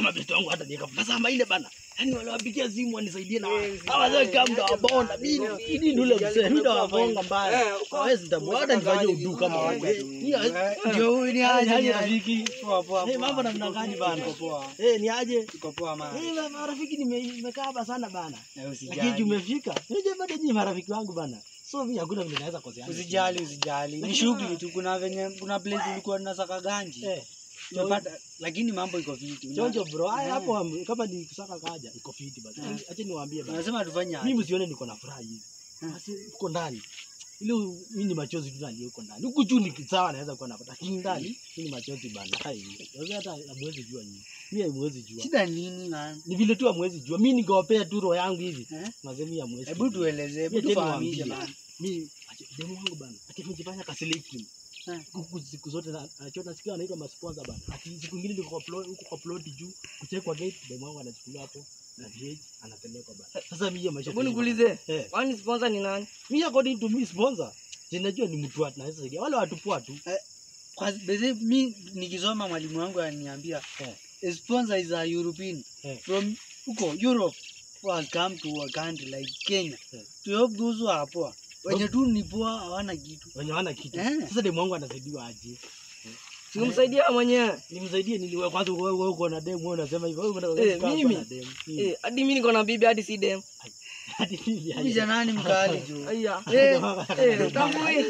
ama besti wangu hata niweka sasa ama ile bana yani waliwapigia simu wanisaidie na hawa wazee kama mda wabonda mimi mimi ndule mzee mimi ndo wabonga mbaya hawezi ndabu hata nifanye udu kama wao Eh, ni Ndio huyu ni aje aje ni aje. rafiki Poa poa. Eh, poa. mambo namna gani bana Iko poa. eh ni aje Iko poa mama. eh ma- marafiki nime- nimekaa hapa sana bana Eh, lakini Usijali. tumefika unajua bado nyinyi marafiki wangu bana so mimi hakuna vile naweza kosea Usijali, usijali. Ni shughuli tu kuna venye kuna place tulikuwa tunasaka ganji. eh Tumepata lakini mambo iko fiti. Una- chonjo bro haya Eh. hapo am- kama ni kusaka kaja iko fiti basi acha niwaambie bana Unasema tufanye aje? mimi msione niko na furaha hivi Hmm. basi uko ndani ile mimi ni machozi tu nalia huko ndani huku juu ni sawa naweza kuwa napata lakini ndani mimi ni machozi bana hai sasa hata hamwezi jua nyinyi mimi hamwezi jua Shida nini man? ni vile tu hamwezi jua mimi ningewapea tu roho yangu hivi Eh? mazemi hamwezi Hebu tueleze, hebu Mimi tena tufahamishe niwaambie. man. mimi acha demu wangu bana ati nijifanya kasiliki Eh. huku siku zote na anachota sikia anaitwa masponsor bana ati siku nyingine niko kwa plot huko kwa plot juu kuchekwa gate demu wangu anachukuliwa hapo na VH anapelekwa bana sasa mimi hiyo maisha Hebu tena nikuulize, eh kwani sponsor ni nani? mimi according to me sponsor sinajua ni mtu anaweza saidia wale watu poa tu Kwa basi mi nikisoma mwalimu wangu ananiambia Eh. a sponsor is a European Eh. from huko Europe who has come to a country like Kenya Eh. to help those who are poor. Wenye tu ni poor hawana kitu. wenye wana kitu Eh. sasa demu wangu anasaidiwa aje Simsaidia wewe mwenyewe. nimsaidie nini wewe kwanza wewe wewe uko na demu wewe unasema hivyo wewe unataka Eh, kukaa hapa mimi? na demu Hmm. Eh, hadi mimi niko na bibi hadi si dem. hadi mimi aje. Huyu janani mkali jo. Aya. Eh, Eh, tambui.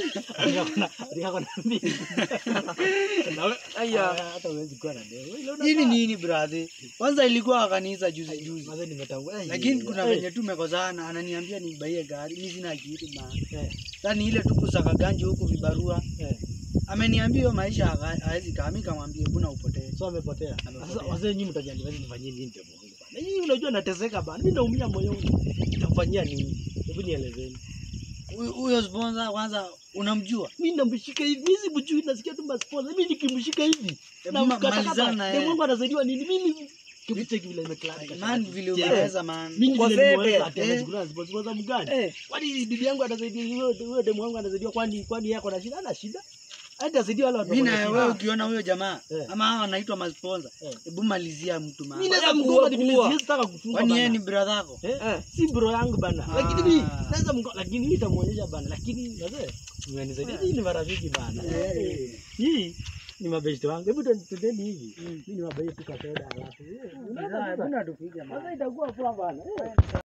Aya. hata huwezi kuwa na demu Ile una- Hii ni nini brother? Kwanza ilikuwa kanisa juzi juzi. Mazee nimetangua. Eh, Lakini kuna eh, venye tu tumekosana, ananiambia nibaie gari, mimi sina kitu man. eh, Sasa ni ile tu kusaka ganji huku vibarua. eh. Ameniambia hiyo maisha haka- hawezi kaa, mimi kamwambia buna upotee. So amepotea. Amepotea. Sasa wazee nyinyi mtajani basi nifanyie nini demu wangu bana? Hii unajua nateseka bana. Mimi naumia moyoni. Nitamfanyia nini? Hebu nielezeni. Huyu- Huyo sponsor kwanza unamjua? Mimi namshika hivi. Mimi simjui nasikia tu sponsor. Mimi nikimshika hivi. Hebu Na ma- mkatakata. malizana na Demu yeye. wangu anasaidiwa nini? Mimi kibucheki vile imeklaka. Man vile Je, umeweza man. Mimi Uko vile sete. nimeweza ati Eh. anachukua sponsor mgani? Eh, Kwani bibi yangu anasaidia huyo huyo demu wangu anasaidia kwani kwani yeye ako na shida? Ana shida? Hata asaidia wale watu Mimi wako na na shida. wewe ukiona huyo jamaa Eh. ama hao wanaitwa masponsor, Eh. hebu malizia mtu Mimi man. naweza Kuwa, mgonga lakini kuwa. siwezi taka kufunga Kwani yeye bana. ni brother yako? Eh? eh. Si bro yangu bana. Ah. Lakini mimi naweza mgonga lakini mimi nitamuonyesha bana. Lakini wazee mmenisaidia. Hii ni marafiki bana. Eh. Eh. Hii ni mabeshte wangu. Hebu tu- tuteni hivi. Mm. Mimi ni mabai tu kwa soda alafu. eh, unaona Sasa sasa? hebu natupiga man. Sasa itakuwa poa bana. Eh.